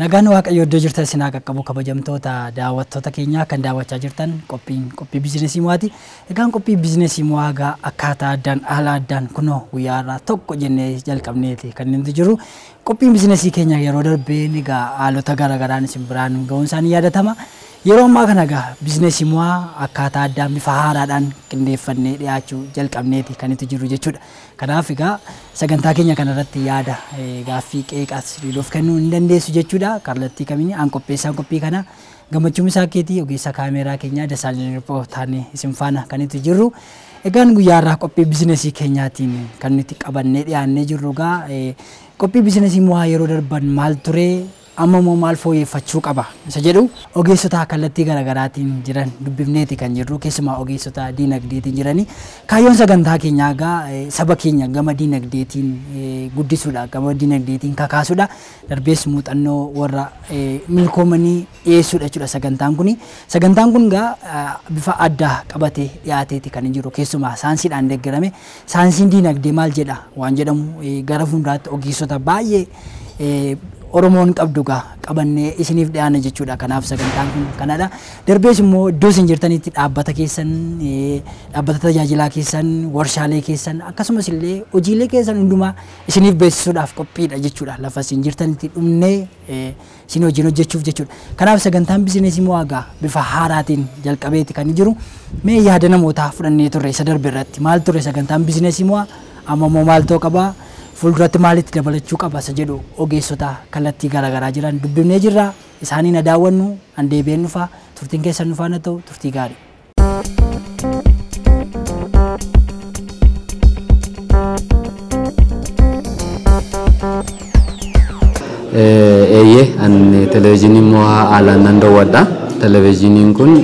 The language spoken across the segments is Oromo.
Nagaan Waaqayyo iddoo jirtan isin haa qaqqabu kabajamtoota daawwattoota keenyaa kan daawwachaa jirtan qophiin qophii biizinesii mo'aati. Egaan qophii biizinesii mo'aa egaa akkaataa addaan haala addaan kunoo guyyaa irraa tokko jennee jalqabneeti kan nuti jiru. Qophiin biizinesii keenya yeroo darbeen egaa haalota garaagaraan isin biraan ga'uun isaanii yaadatama. Yeroo ammaa kana egaa biizinesii mo'aa akkaataa addaan bifa haaraadhaan qindeeffannee dhiyaachuu jalqabneeti kan nuti jiru jechuudha. Kanaaf egaa sagantaa keenya kanarratti yaada gaaffii qeeqas dhiiruuf kennuu hin dandeessu jechuudha. Kallattii kamiin aan qopheessaan qophii kana gammachuun isaa keetii ogeessa kaameeraa keenyaa Dasaalin Riphoo taanee isin faana kan nuti jirru. Egaan guyyaa irraa qophii biizinesii keenyaatiin kan nuti qabannee dhiyaannee jirru egaa qophii biizinesii mo'aa yeroo darban maal ture amma immoo maal fooyyeffachuu qaba isa jedhu ogeessota kallattii garaagaraatiin jiran dubbifneeti kan jirru keessumaa ogeessota diinagdeetiin jiranii kaayyoon sagantaa keenyaa egaa saba keenya gama diinagdeetiin guddisuudha gama diinagdeetiin kakaasuudha darbees muuxannoo warra milkoomanii dhiyeessuudha jechuudha sagantaan kuni sagantaan kun egaa bifa addaa qabatee dhiyaateeti kan jiru keessumaa saayinsiidhaan deeggarame saayinsiin diinagdee maal jedha waan jedhamu gara fuulduraatti ogeessota baay'ee Oromoon qabdu gaa qabannee isiniif dhiyaana jechuudha. Kanaaf sagantaan kun kanadha. Darbees immoo iddoo isin jirtanitti dhaabbata keessan, dhaabbata tajaajilaa keessan, warshaalee keessan akkasumas illee hojiilee keessan hundumaa isiniif beeksisuudhaaf qophiidha jechuudha. Lafa isin jirtanitti dhumnee isin hojiin hojjechuuf jechuudha. Kanaaf sagantaan bizineesii mo'aa gaa bifa haaraatiin jalqabeeti kan jiru. Mee yaada namootaa fudhannee turre isa darbe irratti maal ture sagantaan bizineesii mo'aa amma immoo maaltoo qabaa fuulduratti maalitti dabalachuu qaba isa jedhu ogeessota kallattii garaagaraa jiran dubbifnee jirra isaanii na daawwannu an deebi'een dhufa turtiin keessan dhufaa na ta'u turtii gaarii. Eeyyee ani televezyiinii mo'aa haalaan nan daawwadha. Televezyiiniin kun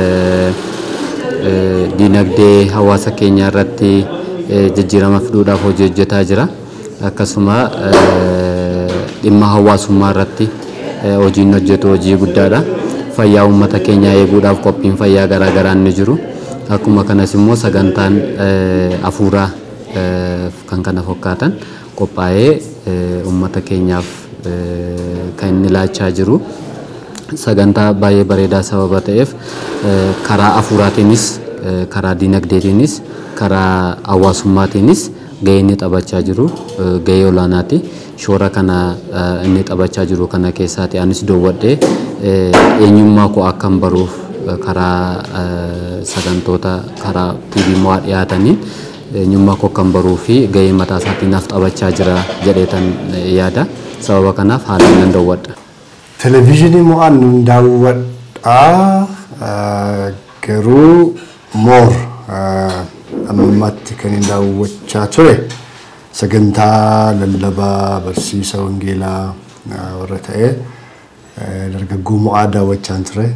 diinagdee hawaasa keenyaa irratti jijjiirama fiduudhaaf hojii hojjetaa jira. akkasuma dhimma hawaasummaa irratti hojiin hojjetu hojii guddaadha. Fayyaa uummata keenyaa eeguudhaaf qophiin fayyaa garaagaraa ni jiru. Akkuma kanas immoo sagantaan hafuuraa kan kana fakkaatan qophaa'ee uummata keenyaaf kan inni laachaa jiru. Sagantaa baay'ee bareedaa sababa ta'eef karaa hafuuraatiinis karaa diinagdeetiinis karaa hawaasummaatiinis gahee inni taphachaa jiru gahee olaanaati. Shoora kana inni taphachaa jiru kana keessaati anis daawwadhee eenyummaa koo akkan baruuf karaa sagantoota karaa TV mo'aa dhiyaataniin eenyummaa koo akkan baruu fi gahee mataa isaatiin naaf taphachaa jira jedheetan yaada. Sababa kanaaf haalaan nan daawwadha. Televezyiinii mo'aan nun daawwadhaa garuu moor ammatti kan hin daawwachaa ture sagantaa lallabaa barsiisa wangeelaa warra ta'e dargaggoo mo'aa daawwachaan ture.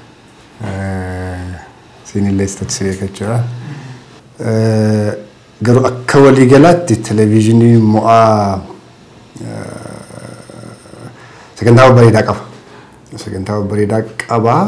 Siinillee istatisii eeggachuudha. Garuu akka waliigalaatti televezyiinii mo'aa sagantaa bareedaa qaba. Sagantaa bareedaa qaba.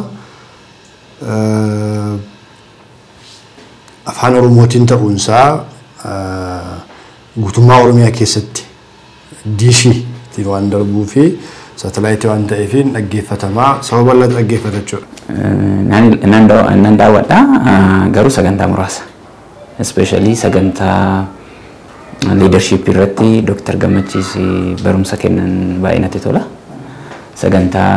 afaan oromootiin ta'uunsaa guutummaa oromiyaa keessatti diishii waan darbuu fi saatalaayitii waan ta'eef dhaggeeffatamaa saba bal'aatu dhaggeeffata jechuudha. Nan daawwadha garuu sagantaa muraasa. Especially sagantaa liidarshiip irratti Dooktar Gammachiis barumsa kennan baay'ee natti tola. Sagantaa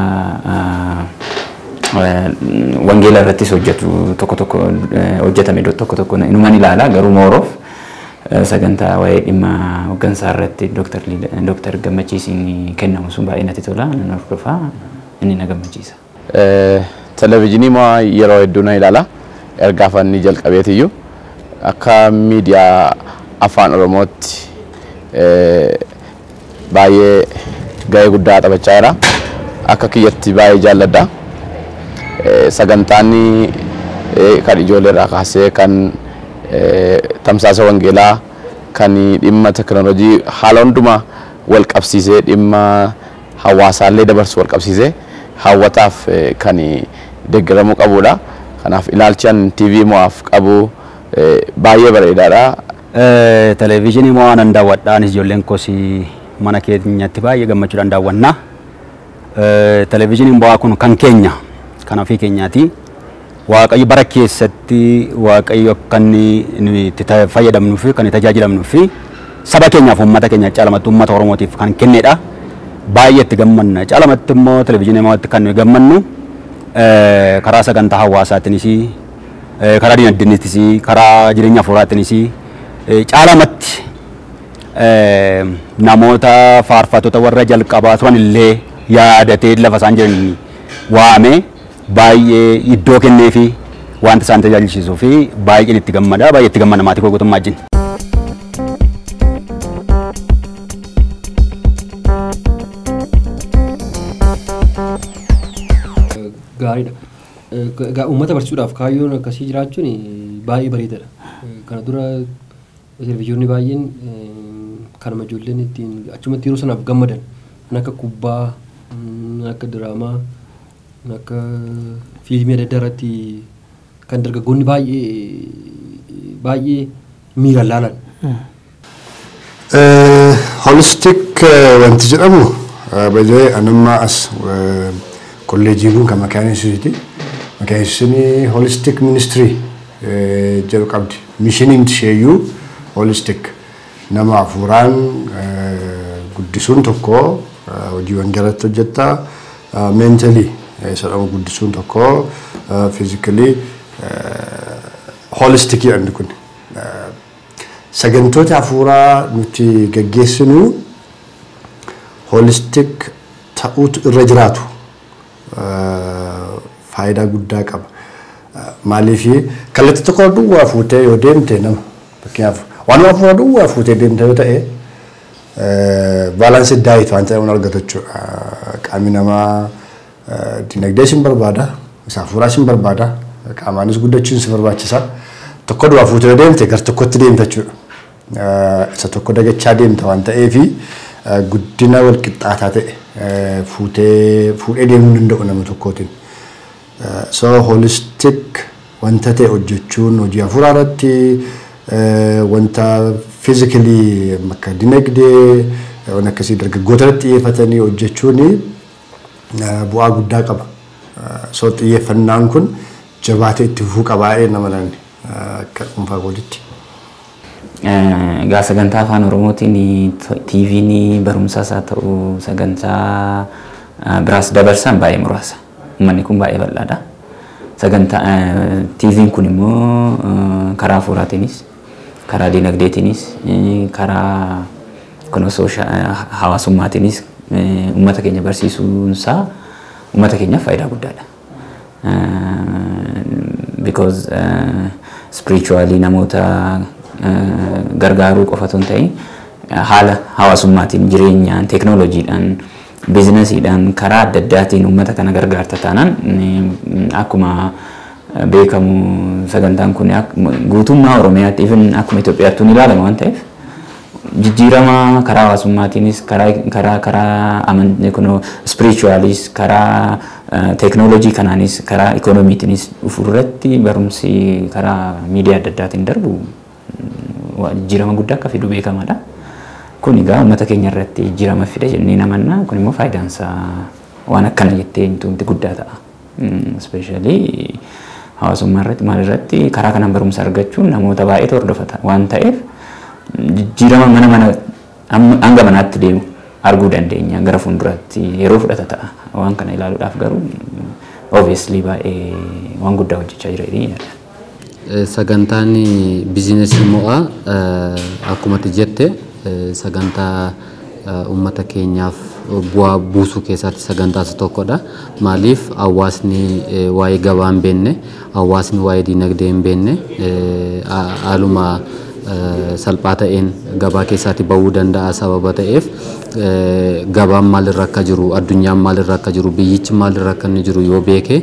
wangeela irrattis hojjetu tokko tokko hojjetame tokko tokko inuman ilaala garuu mooroof sagantaa waa'ee dhimma hooggansaa irratti dooktar gammachiisiin kennamu sun baay'ee natti tola nan hordofaa inni na gammachiisa. Televezyiinii mo'aa yeroo hedduu nan ilaala ergaa afaanii jalqabeetiyyuu akka miidiyaa afaan oromootti baay'ee gahee guddaa taphachaa jira akka kiyyatti baay'ee jaalladha. sagantaan kan ijoollee irraa kaasee kan tamsaasa wangeelaa kan dhimma teknoolojii haala hundumaa wal qabsiisee dhimma hawaasaallee dabarsu wal qabsiisee hawwataaf kan deeggaramuu qabudha. Kanaaf ilaalchaan TV mo'aaf qabu baay'ee bareedaadha. Televezyiinii mo'aa nan daawwadha. Anis ijoolleen koos mana keenyatti baay'ee gammachuudhaan daawwanna. Televezyiiniin bu'aa kun kan keenya kan ofii keenyaati. Waaqayyo bara keessatti waaqayyo akka inni nuyi itti fayyadamnuu fi kan itti tajaajilamnuu fi saba keenyaaf uummata keenya caalamatti uummata Oromootiif kan kennedha. Baay'ee itti gammanna. Caalamatti immoo televezyiinii immoo kan nuyi gammannu karaa sagantaa hawaasaatiinis karaa dinagdeettis karaa jireenya hafuuraatiinis caalamatti namoota faarfattoota warra jalqabaa turan illee yaadatee lafa isaan jiran waamee baay'ee iddoo kennee fi wanta isaan tajaajilchiisuu fi baay'een itti gammada baay'ee itti gammada maatii koo guutummaa wajjin. gaariidha. Egaa uummata barsiisuudhaaf kaayyoon akkasii jiraachuun baay'ee bareedaadha. Kana dura televizyiyoonni baay'een kanuma ijoolleen ittiin achumatti yeroo sanaaf gammadan kan akka kubbaa, kan akka diraamaa, kan akka fiilmii adda addaa irratti kan dargaggoonni baay'ee baay'ee miiraan laalan. Holistik wanti jedhamu baay'ee anammaa as kolleejii kun kan makaanisisiiti. Makaanisisiin holistik ministirii jedhu qabdi. Mishiniin isheeyyuu holistik nama hafuuraan guddisuun tokko hojiiwwan jalatti hojjetta. Meentalii sadhama guddisuun tokko fiizikalii holistikii jedhamni kun. Sagantoota hafuuraa nuti gaggeessinu holistik ta'uutu irra jiraatu. faayidaa guddaa qaba. Maaliif kallattii tokko duwwaa fuutee yoo deemte nama fakkeenyaaf waan hafuura duwwaa fuutee deemte yoo ta'e baalaansii daayit waan ta'e argatu jechuudha. Qaamni namaa dinagdee sin barbaada, isa hafuuraa sin barbaada, qaamaanis guddachuun si barbaachisa. Tokko duwwaa fuutee yoo deemte gar tokkotti deemta jechuudha. Isa tokko dagachaa deemta waan ta'eefi guddina wal qixxaataa ta'e fuutee fuudhee deemuu danda'u nama tokkootiin. So holistic wanta ta'e hojjechuun hojii hafuuraa irratti wanta fiizikilii akka dinagdee waan akkasii dargaggoota irratti xiyyeeffatanii hojjechuun bu'aa guddaa qaba. So xiyyeeffannaan kun jabaatee itti fufuu qabaa'ee nama naanni akka dhuunfaa kooditti. Egaa sagantaa afaan Oromootiin TV'n barumsaas haa ta'u sagantaa biraas dabarsan baay'ee muraasa. Uummanni kun baay'ee bal'aadha. Sagantaa TV'n kun immoo karaa hafuuraatiinis karaa dinagdeetiinis karaa kun hawaasummaatiinis uummata keenya barsiisuunsaa uummata keenyaaf faayidaa guddaadha. Because spiritually namoota gargaaruu qofatu hin ta'in haala hawaasummaatiin jireenyaan teeknooloojiidhaan biizinasiidhaan karaa adda addaatiin uummata kana gargaarta taanaan akkuma beekamu sagantaan kun guutummaa Oromiyaatti even akkuma Itoophiyaatti ni ilaalama waan ta'eef jijjiirama karaa hawaasummaatiinis karaa karaa karaa amantii kun spiritualis karaa teeknooloojii kanaanis karaa ikoonomiitiinis dhufu irratti barumsi karaa miidiyaa adda addaatiin darbu jijjiirama guddaa akka fidu beekamaadha. Kun egaa uummata keenya irratti jijjiirama fida jennee namanna kun immoo faayidaan isaa waan akkana jettee wanti guddaa ta'a. Ispeeshaalii hawaasummaa irratti maal irratti karaa kanaan barumsa argachuun namoota baay'eetu hordofata waan ta'eef jijjiirama mana mana hanga manaatti deemu arguu dandeenya gara fuulduraatti yeroo fudhata ta'a. Waan kana ilaaluudhaaf garuu obviously baay'ee waan guddaa hojjechaa jira jedhanii sagantaan bizinesii mo'aa akkuma jette sagantaa uummata keenyaaf bu'aa buusuu keessatti sagantaa isa tokkodha. Maaliif hawaasni waa'ee gabaa hin beekne, hawaasni waa'ee dinagdee hin beekne haaluma salphaa ta'een gabaa keessatti bahuu danda'a sababa ta'eef gabaan maalirra akka jiru, addunyaan maalirra akka jiru, biyyichi maalirra akka inni jiru yoo beeke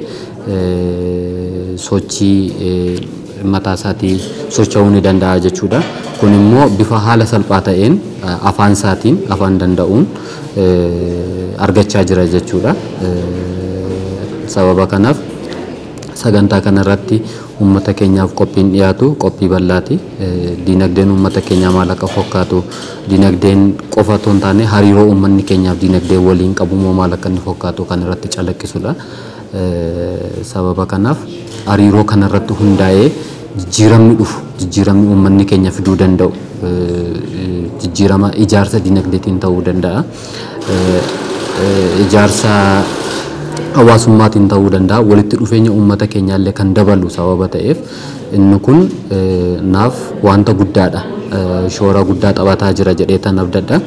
sochii mataa isaatii socho'uu ni danda'a jechuudha. Kun immoo bifa haala salphaa ta'een afaan isaatiin afaan danda'uun argachaa jira jechuudha. Sababa kanaaf sagantaa kanarratti uummata keenyaaf qophiin dhiyaatu qophii bal'aati. Dinagdeen uummata keenyaa maal akka fakkaatu dinagdeen qofa otoo hin taane hariiroo uummanni keenyaaf dinagdee waliin qabu moo maal akka inni fakkaatu kan irratti calaqqisudha. Sababa kanaaf hariiroo kanarratti hundaa'ee jijjiiramni dhufu jijjiiramni uummanni keenya fiduu danda'u jijjiirama ijaarsa dinagdeetiin ta'uu danda'a. Ijaarsa hawaasummaatiin ta'uu danda'a walitti dhufeenya uummata keenyaallee kan dabalu sababa ta'eef inni kun naaf wanta guddaadha shoora guddaa taphataa jira jedhee tan abdadha.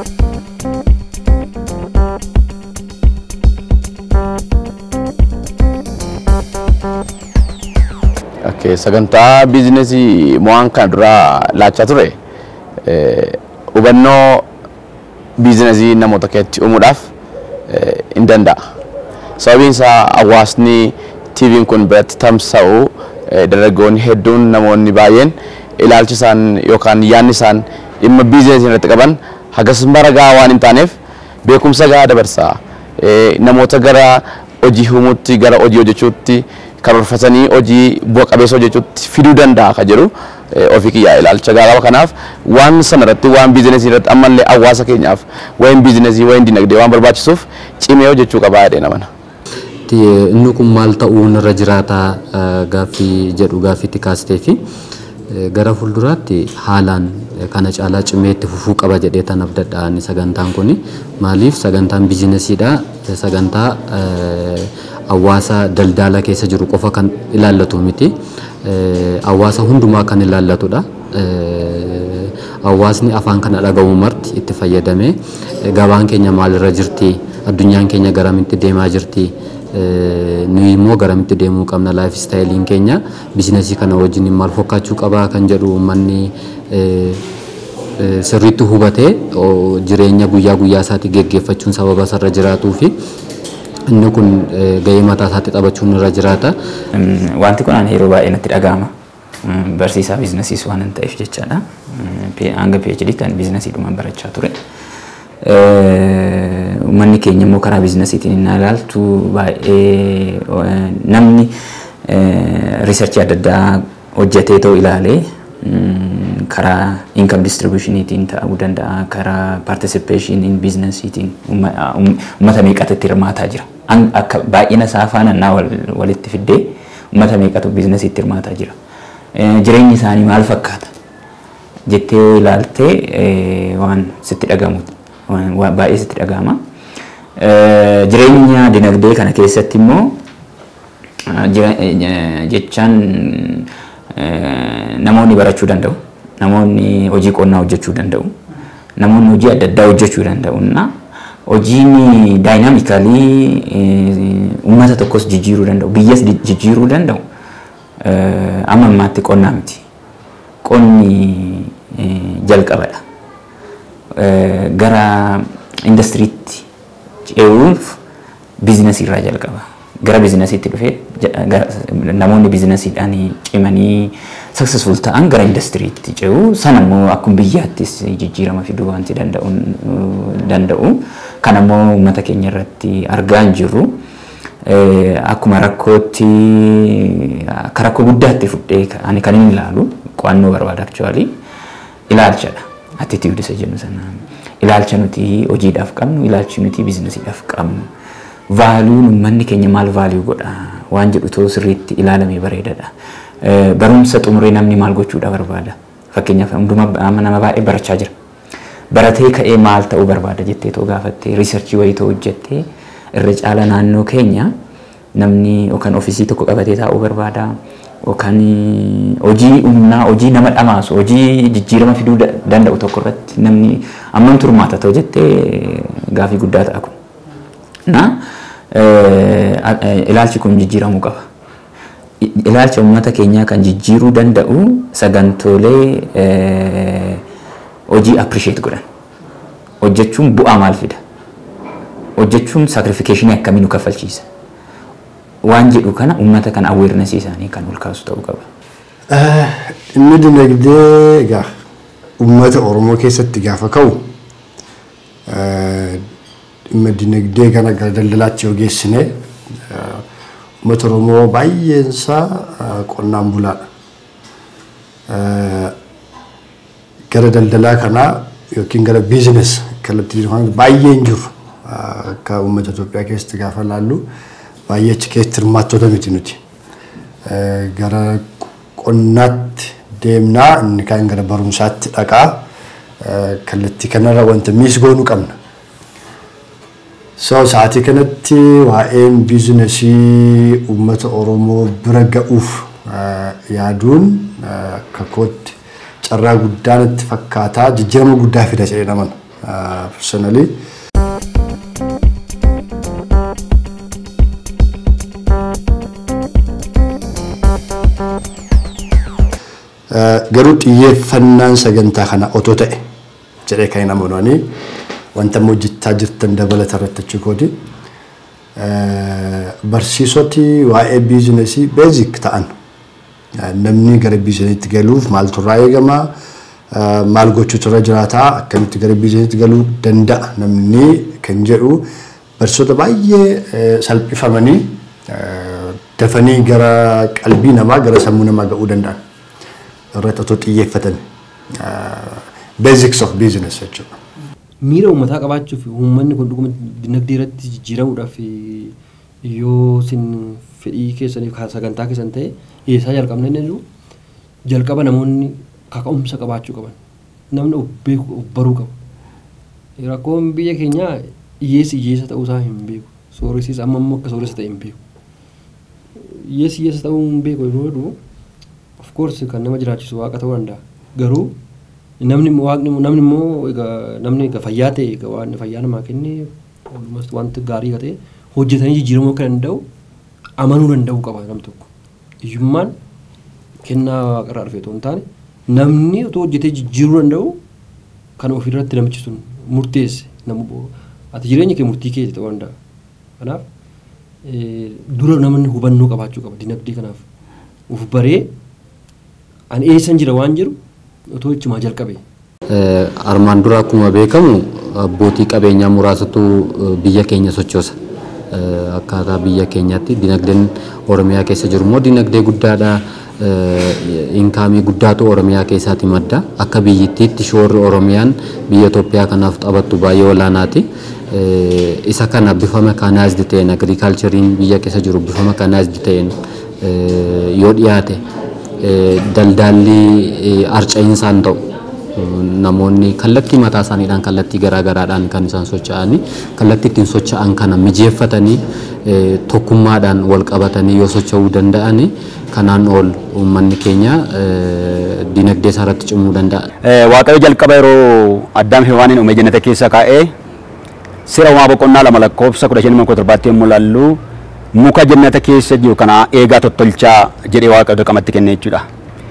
Okay, sagantaa biizinesii mo'aan kana duraa laachaa ture hubannoo biizinesii namoota keessatti uumuudhaaf hin danda'a. Sababiin isaa hawaasni TV'n kun biratti tamsa'u dargaggoonni hedduun namoonni baay'een ilaalchi isaan yookaan yaadni isaan dhimma biizinesii irratti qaban hagas mara gahaa waan hin taaneef beekumsa gahaa dabarsa. Namoota gara hojii uumuutti gara hojii hojjechuutti karoorfatanii hojii bu'a qabeessa hojjechuutti fiduu danda'a ka jedhu ofii kiyyaa ilaalcha gahaa qaba. Kanaaf waan sana irratti waan biizinesii irratti ammallee hawaasa keenyaaf wayin biizinesii wayin dinagdee waan barbaachisuuf cimee hojjechuu qabaa jedhee namana. Inni kun maal ta'uun irra jiraata gaaffii jedhu gaaffiitti kaastee fi gara fuulduraatti haalaan kana caalaa cimee itti fufuu qaba jedhee tan abdadha inni sagantaan kuni maaliif sagantaan biizinesiidha sagantaa hawaasa daldala keessa jiru qofa kan ilaallatu miti hawaasa hundumaa kan ilaallatudha. Hawaasni afaan kana dhagahu marti itti fayyadamee gabaan keenya maalirra jirti addunyaan keenya garamitti deemaa jirti nuyi immoo garamitti deemuu qabna laayif istaayiliin keenya biizinesii kana wajjin maal fakkaachuu qabaa kan jedhu uummanni sirriitti hubatee jireenya guyyaa guyyaa isaatti geggeeffachuun sababa isarra jiraatuu fi inni kun gahee mataa isaatti taphachuun irra jiraata. Wanti kun ani yeroo baay'ee natti dhaga'ama. Barsiisaa biizinesiis waan hin ta'eef jechaadha. Hanga PhD ta'an biizinesii dhumaan barachaa ture. Uummanni keenya immoo karaa biizinesiitiin inni ilaaltu baay'ee namni riisarchii adda addaa hojjetee ta'uu ilaalee karaa income distributioniitiin ta'uu danda'a karaa participation in businessiitiin uummata meeqatu itti hirmaataa jira. Akka baay'ina isaa faana naa walitti fiddee uummata meeqatu biizinesiitti hirmaataa jira. Jireenyi isaanii maal fakkaata jettee yoo ilaaltee waan sitti dhagamu baay'ee sitti dhagahama. Jireenya dinagdee kana keessatti immoo jechaan namoonni barachuu danda'u. Namoonni hojii qonnaa hojjechuu danda'u. Namoonni hojii adda addaa hojjechuu danda'u. Na hojiin daayinaamikalii uummata tokkos jijjiiruu danda'u. Biyyas jijjiiruu danda'u. Amma ammaatti qonnaa miti. Qonni jalqabadha. Gara indastiriitti ce'uuf biizinasii irraa jalqaba. Gara biizinasiitti dhufee namoonni biizinasiidhaan cimanii successful ta'an gara indastiriitti ce'u sana immoo akkuma biyyaattis jijjiirama fiduu wanti danda'u kan immoo uummata keenya irratti argaa hin jirru akkuma rakkootti akka rakkoo guddaatti fudhee ani kan inni ilaalu qo'annoo barbaada actually ilaalchadha attitude isa jennu sana ilaalcha nuti hojiidhaaf qabnu ilaalchi nuti biizinasiidhaaf qabnu vaaluun uummanni keenya maal vaaluu godha waan jedhu too sirriitti ilaalamee bareedadha. barumsa xumuree namni maal gochuudha barbaada. Fakkeenyaaf hunduma nama baay'ee barachaa jira. Baratee ka'ee maal ta'uu barbaada jettee too gaafattee riisarchii wayii too hojjettee irra caala naannoo keenya namni yookaan ofiisii tokko qabatee taa'uu barbaada. Yookaan hojii humnaa hojii nama dhamaasu hojii jijjiirama fiduu danda'u tokko irratti namni ammam turmaata ta'u jettee gaafii guddaa ta'a kun. Na ilaalchi kun jijjiiramuu qaba. ilaalcha uummata keenyaa kan jijjiiruu danda'u sagantoolee hojii appreciate godhan. Hojjechuun bu'aa maal fida? Hojjechuun sacrification akkamii nu kaffalchiisa? Waan jedhu kana uummata kan awareness isaanii kan ol kaasu ta'uu qaba. Inni dinagdee egaa uummata Oromoo keessatti gaafa ka'u dhimma dinagdee kana gara daldalaatti yoo geessine uummata Oromoo baay'een isaa eh, qonnaan bulaadha. Eh, Gara daldalaa kanaa yookiin gara biizines kallattii jiru baay'ee hin jiru. Eh, Akka uummata Itoophiyaa keessatti gaafa laallu baay'ee achi keessatti hirmaattota miti nuti. Eh, Gara qonnaatti deemnaa inni kaan gara barumsaatti dhaqaa eh, kallattii kanarra wanta miis goonuu qabna. So sa'aatii kanatti waa'een biizinesii uummata Oromoo bira ga'uuf eh, yaaduun eh, akka kootti carraa guddaa natti fakkaataa jijjiirama guddaa fida jedhee naman personally. Eh, Garuu xiyyeeffannaan sagantaa kana otoo ta'e jedhee kan hin amananii wanta amma hojjechaa jirtan dabalata irratti achi gooti. Barsiisoti waa'ee biizinesii beezik ta'an eh, namni gara biizinesiitti galuuf maaltu irraa eegama eh, maal gochuutu irra jiraataa akkamitti gara biizinesiitti galuu danda'a namni kan jedhu barsiisota baay'ee eh, salphifamanii eh, dafanii gara qalbii namaa gara sammuu namaa ga'uu danda'an irratti otoo xiyyeeffatan basics of business jechuudha. miira uummataa qabaachuuf uummanni kun dhuguma dinagdee irratti jijjiiramuudhaaf yoo isin fedhii keessaniif kan sagantaa keessan ta'e eessaa jalqabna inni jiru jalqaba namoonni kaka'umsa qabaachuu qaban namni of beeku of baruu qaba. Rakkoon biyya keenyaa hiyyeessi hiyyeessa ta'uusaa hin beeku sooressiis amma immoo akka sooressa ta'e hin beeku. Hiyyeessi hiyyeessa ta'uu hin beeku yeroo jedhu of course kan nama jiraachisu waaqa ta'uu danda'a garuu namni immoo waaqni immoo- namni immoo egaa namni egaa fayyaa ta'e egaa waan fayyaa namaa kenne almost wanti gaarii ta'e hojjetanii jijjiiramuu akka danda'u amanuu danda'uu qaba nam tokko hiyyummaan kennaa waaqarraa dhufe otoo hin taane namni otoo hojjetee jijjiiruu danda'u kan ofirratti namichi sun murteesse nama ati jireenya kee murtii kee ta'uu danda'a kanaaf eh, dura namni hubannoo qabaachuu qaba dinagdee kanaaf uf baree ani eessan jira waan jiru otoo ichumaa jalqabe Eh, Armaan dura akkuma beekamu abbootii qabeenyaa muraasatu eh, biyya keenya sochoosa. Eh, Akkaataa biyya keenyaatti dinagdeen Oromiyaa keessa jiru immoo dinagdee guddaadha. Eh, Inkaamii guddaatu Oromiyaa keessaati madda. Akka biyyittiitti shoorri Oromiyaan biyya Itoophiyaa kanaaf taphattu baay'ee olaanaati. Eh, Isa kana bifa mekaanaayizdi ta'een agriikaalchariin biyya keessa jiru bifa mekaanaayizdi ta'een eh, yoo dhiyaate eh, daldaalli eh, arca'insaan ta'u. namoonni kallattii mataa isaaniidhaan kallattii garaagaraadhaan kan isaan socho'anii kallattii ittiin socho'an kana mijeeffatanii eh, tokkummaadhaan wal qabatanii yoo socho'uu danda'ani kanaan ol uummanni keenya eh, dinagdee isaa irratti cimuu danda'a. Eh, Waaqayyo jalqaba yeroo addaam hewaaniin uume jannata keessa kaa'ee sira uumaa boqonnaa lama lakkoofsa kudha shanii kudha torbaatti yommuu laallu muka jannata keessa jiru kana eegaa tottolchaa jedhee waaqayyo dirqamatti kenne jechuudha.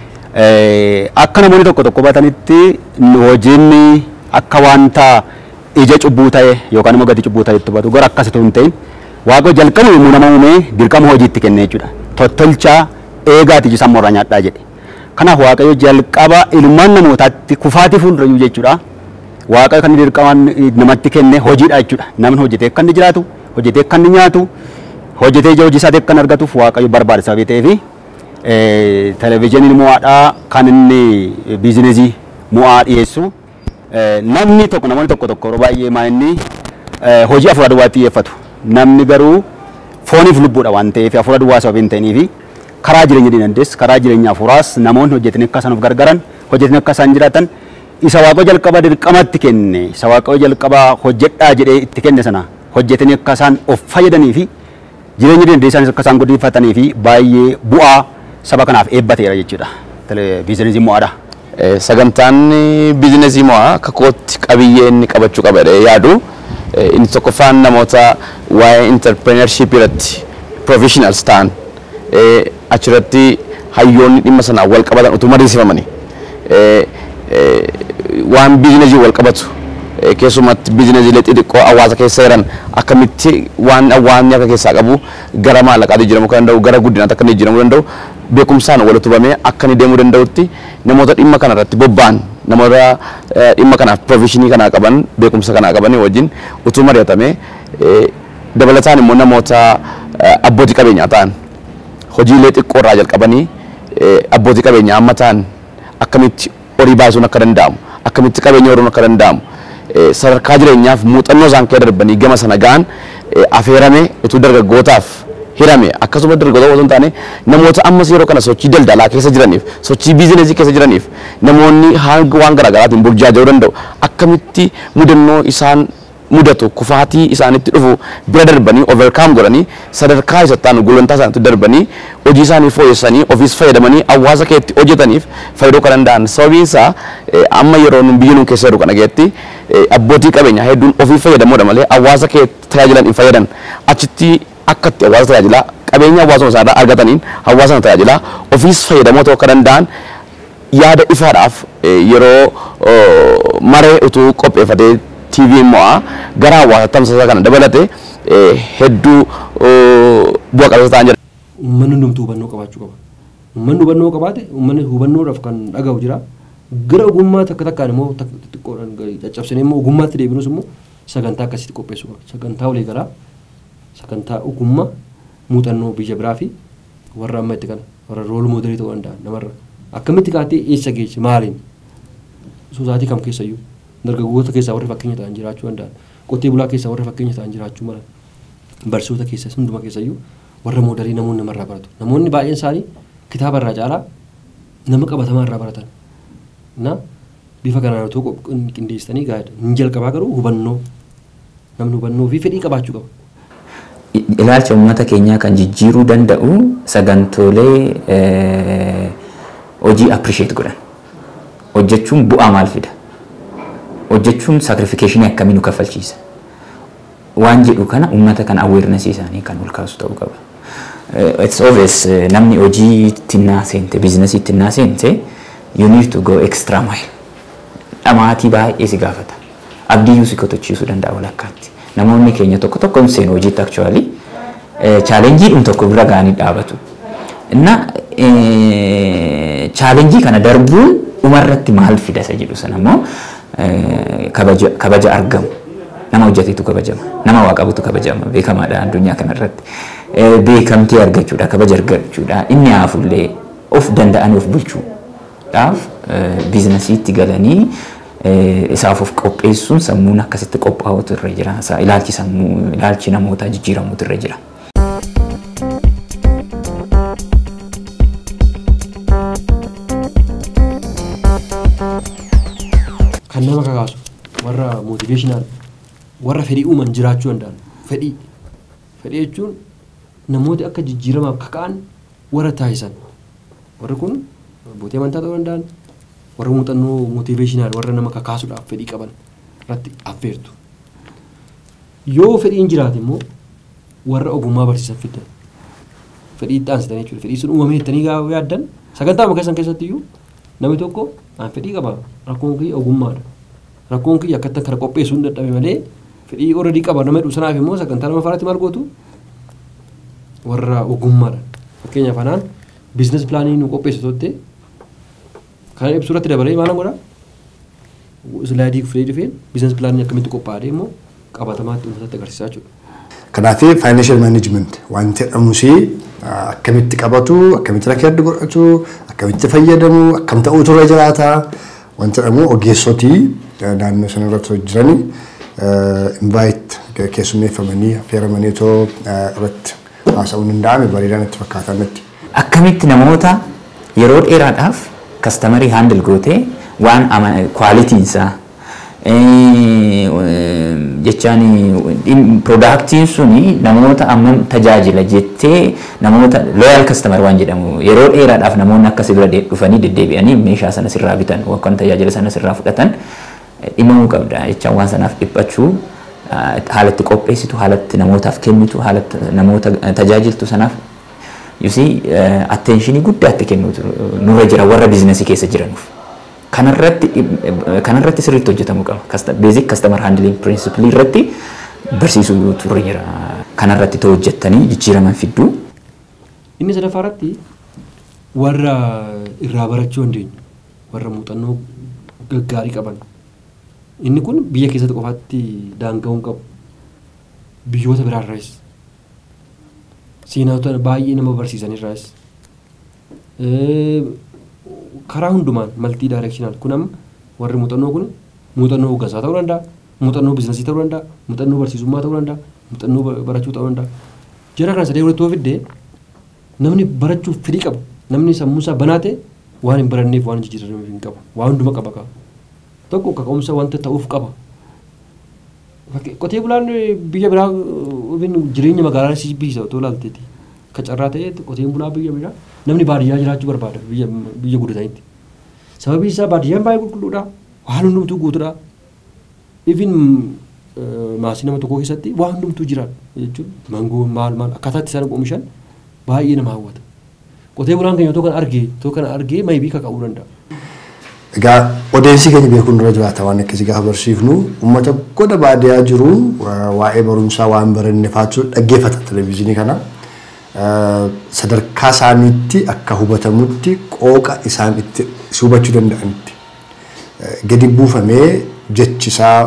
Eh, Akka namoonni tokko tokko hubatanitti hojiin akka wanta ija cubbuu ta'e yookaan immoo gati cubbuu ta'e itti hubatu gara akkasitu hin ta'in waaqayyo jalqaba yommuu nama uume dirqama hojiitti kenne jechuudha. Tottolchaa eegaati iji sammuurraa nyaadhaa jedhe. Kanaaf waaqayyo jalqaba ilmaan namootaatti kufaatii fuuldurayyuu jechuudha. Waaqayyo kan dirqamaan namatti kenne hojiidha jechuudha. Namni hojjetee akka inni jiraatu, hojjetee akka inni nyaatu, hojjetee ija hojii isaatii akka inni argatuuf waaqayyo barbaada sababii ta'eefi televezyiiniin mo'aadhaa kan inni biizinesii mo'aa dhiyeessu. Eh, Namni tokko namoonni tokko tokko yeroo baay'ee maa inni eh, hojii afuura duwwaatti xiyyeeffatu. Namni garuu fooniif lubbuudha waan ta'eef afuura duwwaa sababii hin ta'iniifi karaa jireenya dinagdees karaa jireenya afuuraas namoonni hojjetanii akka isaan of gargaaran hojjetanii akka isaan jiraatan isa waaqayyo jalqaba dirqamatti kenne isa waaqayyo jalqaba hojjedhaa jedhee itti kenne sana hojjetanii akka isaan of fayyadanii fi jireenya dinagdee isaaniis akka isaan guddiffatanii fi baay'ee bu'aa saba kanaaf eebbateera jechuudha. Biizinesiin mo'aadha. Eh, sagantaan biizinesii mo'aa akka kootti qabiyyee inni qabachuu qaba jedhee yaadu eh, inni tokkoffaan namoota waa'ee interpreneurship irratti professionals ta'an eh, achirratti hayyoonni dhimma sanaan wal qabatan utuu mariisifamanii eh, eh, waan biizinesii wal qabatu eh, keessumatti biizinesiilee xixiqqoo hawaasa keessa jiran akkamitti waan hawaasni akka keessaa qabu gara maallaqaatti jijjiiramuu kan danda'u gara guddinaatti akka inni jijjiiramuu danda'u beekumsaan walitti hubamee akka inni deemuu danda'utti namoota dhimma kana irratti bobba'an namoota eh, dhimma kanaaf profeshinii kanaa qaban beekumsa kanaa qaban wajjin utuu mari'atamee eh, dabalataan immoo namoota eh, abbootii qabeenyaa ta'an hojiilee xiqqoo irraa jalqabanii eh, abbootii qabeenyaa amma ta'an akkamitti horii baasuun akka danda'amu akkamitti qabeenya horuun akka danda'amu eh, sadarkaa jireenyaaf muuxannoo isaan keessa darbanii gama sana ga'an eh, affeerame utuu dargaggootaaf hirame akkasuma dargaggoota osoo hin taane namoota ammas yeroo kana sochii daldalaa keessa jiraniif sochii biizinesii keessa jiraniif namoonni hanga waan garaagaraatiin burjaaja'uu danda'u akkamitti mudannoo isaan mudatu kufaatii isaanitti dhufu bira darbanii overcome godhanii sadarkaa isattaan gulantaa isaanitti darbanii hojii isaanii fooyyessanii ofiis fayyadamanii hawaasa keessatti hojjetaniif fayyaduu kan danda'an sababiin isaa eh, amma yeroo nun biyya nun keessa jiru kana keessatti eh, abbootii qabeenyaa hedduun ofii fayyadamuudha malee hawaasa keessatti tajaajilan hin fayyadan achitti akkatti hawaasa tajaajilaa qabeenya hawaasuma isaarraa argataniin hawaasa sana tajaajilaa ofiis fayyadamoo ta'uu akka danda'an yaada ifaadhaaf eh, yeroo oh, maree utuu qopheeffatee TV immoo gara hawaasa tamsaasa kana dabalate eh, hedduu oh, bu'a qabeessa ta'an jedha. Uummanni hundumtuu hubannoo qabaachuu qaba. Uummanni hubannoo qabaate uummanni hubannoodhaaf kan dhaga'u jira. Gara ogummaa takka takkaan immoo takka xixiqqoodhaan gadi caccabsanii immoo ogummaatti deebinus immoo sagantaa akkasitti qopheessuu qaba. Sagantaa walii galaa, sagantaa ogummaa, muuxannoo biyya biraa fi warra amma itti kana warra rool moodelii ta'uu danda'an namarra. Akkamitti kaatee eessa geesse maaliin? Soosaatii kam keessayyuu dargaggoota keessaa warri fakkeenya ta'an jiraachuu danda'an. Qotee bulaa keessaa warri fakkeenya ta'an jiraachuu malan. Barsiisota keessas hunduma keessayyuu warra moodelii namoonni namarraa baratu. Namoonni baay'een isaanii kitaaba irraa caalaa nama qabatamaa irraa baratan. Na bifa kanaan otoo qop- qindeessitanii gaariidha. Inni jalqabaa garuu hubannoo namni hubannoo fi fedhii qabaachuu qaba. ilaalcha uummata keenyaa kan jijjiiruu danda'u sagantoolee eh, hojii appreciate godhan hojjechuun bu'aa maal fida hojjechuun sacrification akkamii nu kaffalchiisa waan jedhu kana uummata kana awareness isaanii kan ol kaasu ta'uu qaba. Eh, It's obvious eh, namni hojii tinnaa seente biizinasii tinnaa seente you need to go extra mile dhamaatii baay'ee si gaafata abdiyyuu si kotochiisuu danda'a walakkaatti namoonni keenya tokko tokko hin seenu hojiitti actually chaalenjii dhum tokko bira ga'anii dhaabatu inna chaalenjii kana darbuun dhumarratti maal fida isa jedhu sana immoo eh, kabaja kabaja argamu nama hojjetetu kabajama nama waa qabutu kabajama beekamaadha addunyaa kanarratti Eh, beekamtii argachuudha kabaja argachuudha inni haafullee of danda'anii of bulchuudhaaf eh, biizinasiitti galanii eh, isaaf of qopheessuun sammuun akkasitti qophaa'utu irra jira Isa ilaalchi sammuu ilaalchi namootaa jijjiiramuutu irra jira. Kan nama kakaasu warra motiveeshinaal warra fedhii uuman jiraachuu danda'an fedhii fedhii jechuun namooti akka jijjiiramaaf kaka'an warra taasisan warri kun abbootii amantaa ta'uu danda'an warra muuxannoo motiveeshinaal warra nama kakaasuudhaaf fedhii qaban irratti affeertu. Yoo fedhiin jiraate immoo warra ogummaa barsiisan fiddan fedhii itti aansitanii jechuudha fedhii sun uumamee jettanii gaafa yaaddan sagantaa keessan keessatti iyyuu namni tokko aan fedhii qaba rakkoon kiyya ogummaadha rakkoon kiyya akkatti kana qopheessuu hin dadhabe malee fedhii oradii qaba nama jedhu sanaaf immoo sagantaa nama faraatti maal gootu warra ogummaadha fakkeenyaaf anaan biizines pilaanii nu qopheessu totte kan ibsu irratti dabalee maal godha islaayidii fudhee dhufeen biizines pilaanii akkamitti qophaa'ee immoo qabatamaatti uummatatti agarsiisaa jechuudha. Kanaaf financial management wanti jedhamusi akkamitti qabatu, akkamitti rakkoo adda godhatu, akkamitti fayyadamu, akkam ta'uutu irra jiraata. Wanti jedhamu ogeessotii naannoo sana irratti hojjetanii invite keessummeeffamanii affeeramanii too irratti haasa'uun danda'ame bareedaan itti fakkaatan natti. Akkamitti namoota yeroo dheeraadhaaf kastamarii haandil gootee waan kwaalitiinsaa jechaan piroodaaktiin suni namoota ammam tajaajila jettee namoota looyaal kastamar waan jedhamu yeroo dheeraadhaaf namoonni akka si bira dhufanii deddeebi'anii meeshaa sana sirraa bitan yookaan tajaajila sana sirraa fudhatan dhimamuu qabda jechaan waan sanaaf dhiphachuu haalatti qopheessitu haalatti namootaaf kennitu haalatti namoota tajaajiltu sanaaf yusii attenshinii guddaatti kennuutu nurra jira warra biizinasii keessa jiranuuf. kanarratti kanarratti sirriitti hojjetamuu qaba. Beezik kastaamar haandiliing pirinsipilii irratti barsiisuu turre jira. Kanarratti too hojjettanii jijjiiraman fidduu. Inni sadaffaa irratti warra irraa barachuu dandeenyu warra muuxannoo gaggaarii qaban. Inni kun biyya keessatti qofaatti daanga'uu qabu. biyyoota biraarraas seenaatota baay'ee nama barsiisanirraas karaa hundumaan maltii daayireekshinaal kun amma warri muuxannoo kun muuxannoo hoggansaa ta'uu danda'a muuxannoo biizinasii ta'uu danda'a muuxannoo barsiisummaa ta'uu danda'a muuxannoo barachuu ta'uu danda'a jara kana sadee walitti yoo fidde namni barachuuf fedhii qaba namni sammuu isaa banaa ta'e waan hin baranneef waan hin jijjiirameef hin qabu waan hunduma qaba qaba tokko kaka'umsa wanta ta'uuf qaba qotee bulaan biyya biraa jireenya magaalaa si biisa otoo ilaalteeti ka carraa ta'e qoteen bulaa biyya biraa namni baadiyyaa jiraachuu barbaada biyya biyya guddatanitti sababii isaa baadiyyaan baay'ee qulqulluudha waan hundumtuu guutuudha even maasii nama tokkoo keessatti waan hundumtuu jira jechuun mangoo maal maal akkaataa itti isaan oomishan baay'ee nama hawwata qotee bulaan keenya otoo kana argee otoo kana argee maybii kaka'uu danda'a. Egaa odeessi keenya beekuun dura jiraata waan akkasii gaafa barsiifnu uummata goda baadiyyaa jiru waa'ee barumsaa waan baranne faachuu dhaggeeffata televezyiinii kana. Sadarkaa isaaniitti akka hubatamutti qooqa isaan itti hubachuu danda'anitti gadi buufamee jechisaa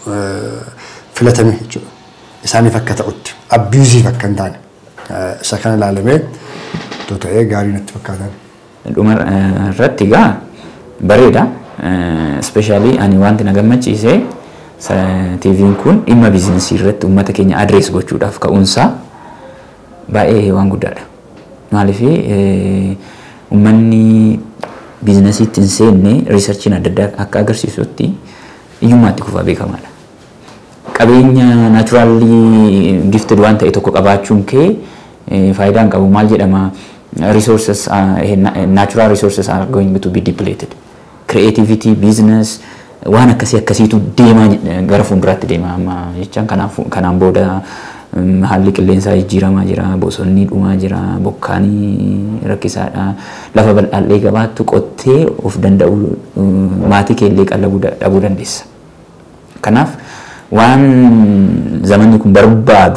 filatame jechuudha. Isaaniif akka ta'utti abbiiziif akka hin taane isa kana ilaalamee otoo ta'ee gaarii natti fakkaatan. Dhuma irratti egaa bareeda. Ispeeshaalii ani wanti na gammachiise TV'n kun dhimma biizinesii irratti uummata keenya adrees gochuudhaaf ka'uunsaa baay'ee waan guddaadha. Maaliif uummanni biizinesiitti hin seenne riisarchiin adda addaa akka agarsiisutti hiyyummaatti kufaa beekamaadha. Qabeenya naachuraalii gifted waan ta'e tokko qabaachuun kee faayidaan qabu maal jedhama resources natural resources are going to be depleted. creativity, business, waan akkasii akkasiitu deemaa gara fuulduraatti deema amma jechaan kanaan booda haalli qilleensaa jijjiiramaa jira, bosonni dhumaa jira, bokkaanii rakkisaadha. Lafa bal'aallee gabaattu qottee of danda'u maatii keellee qallabuu dhabuu dandeessa. Kanaaf waan zamanni kun barbaadu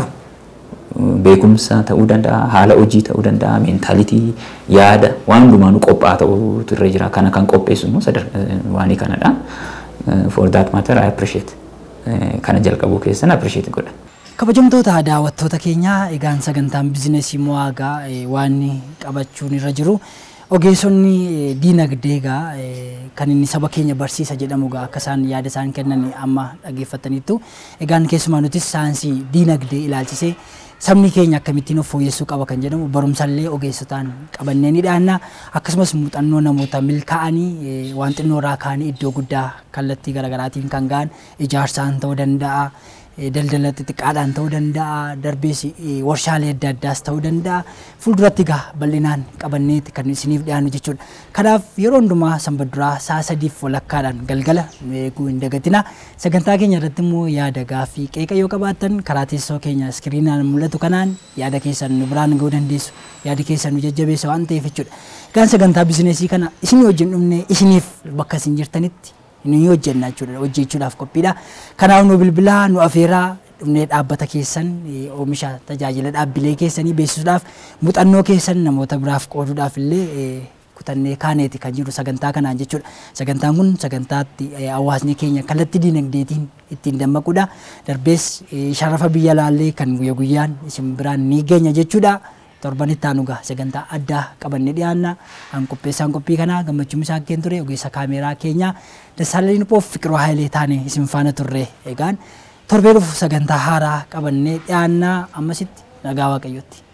beekumsa ta'uu danda'a, haala hojii ta'uu danda'a, meentaalitii, yaada waan hundumaanuu qophaa'aa ta'utu irra jira. Kana kan qopheessu immoo waanii kanadha. For that matter I appreciate. Kana jalqabuu keessan appreciate godha. Kabajamtoota daawwattoota keenyaa egaan sagantaan bizinesii mo'aagaa waan qabachuun irra jiru. Ogeessonni diinagdee egaa kan inni saba keenya barsiisa jedhamu egaa akka isaan yaada isaan kennan amma dhaggeeffataniittu. Egaan keessumaa nutis saayinsii diinagdee ilaalchisee sabni keenya akkamittiin of fooyyessuu qaba kan jedhamu barumsallee ogeessotaan qabannee ni dhaanna akkasumas muuxannoo namoota milkaa'anii waan xinnoorraa ka'anii iddoo guddaa kallattii garaagaraatiin kan ga'an ijaarsaan ta'uu danda'a. daldala xixiqqaadhaan ta'uu danda'a darbees warshaalee adda addaas ta'uu danda'a fuulduratti egaa bal'inaan qabanneeti kan isiniif dhiyaannu jechuudha. Kanaaf yeroo hundumaa sanbaduraa sa'a sadiif walakkaadhaan galgala eeguu hin dagatina. Sagantaa keenya irratti immoo yaada gaaffii qeeqa yoo qabaattan karaa teessoo keenya iskiriinaan mul'atu kanaan yaada keessan nu biraan ga'uu dandeessu. Yaadi keessan nu jajjabeessa waan ta'eef jechuudha. Egaan sagantaa bizineesii kana isinii wajjin dhumne isiniif bakka isin jirtanitti ni hojjenna jechuudha hojjechuudhaaf qophiidha. Kanaaf nu bilbilaa nu afeeraa dhumnee dhaabbata keessan oomisha tajaajila dhaabbilee keessanii beeksisuudhaaf muuxannoo keessan namoota biraaf qooduudhaaf illee kutannee kaaneeti kan jiru sagantaa kanaan jechuudha. Sagantaan kun sagantaatti hawaasni keenya kallattii diinagdeetiin ittiin dammaqudha. Darbees sharafa biyya laallee kan guyya guyyaan isin biraan ni geenya jechuudha. torbanitti aanu gaa sagantaa addaa qabannee dhiyaanna an qopheessaan qophii kanaa gammachuun isaa keen ture ogeessa kaameeraa keenya Dassaalany Phoof Fiqiroo Hayilee taane isin faana turre egaan torbee dhufu sagantaa haaraa qabannee dhiyaanna ammasitti nagaa waaqayyotti.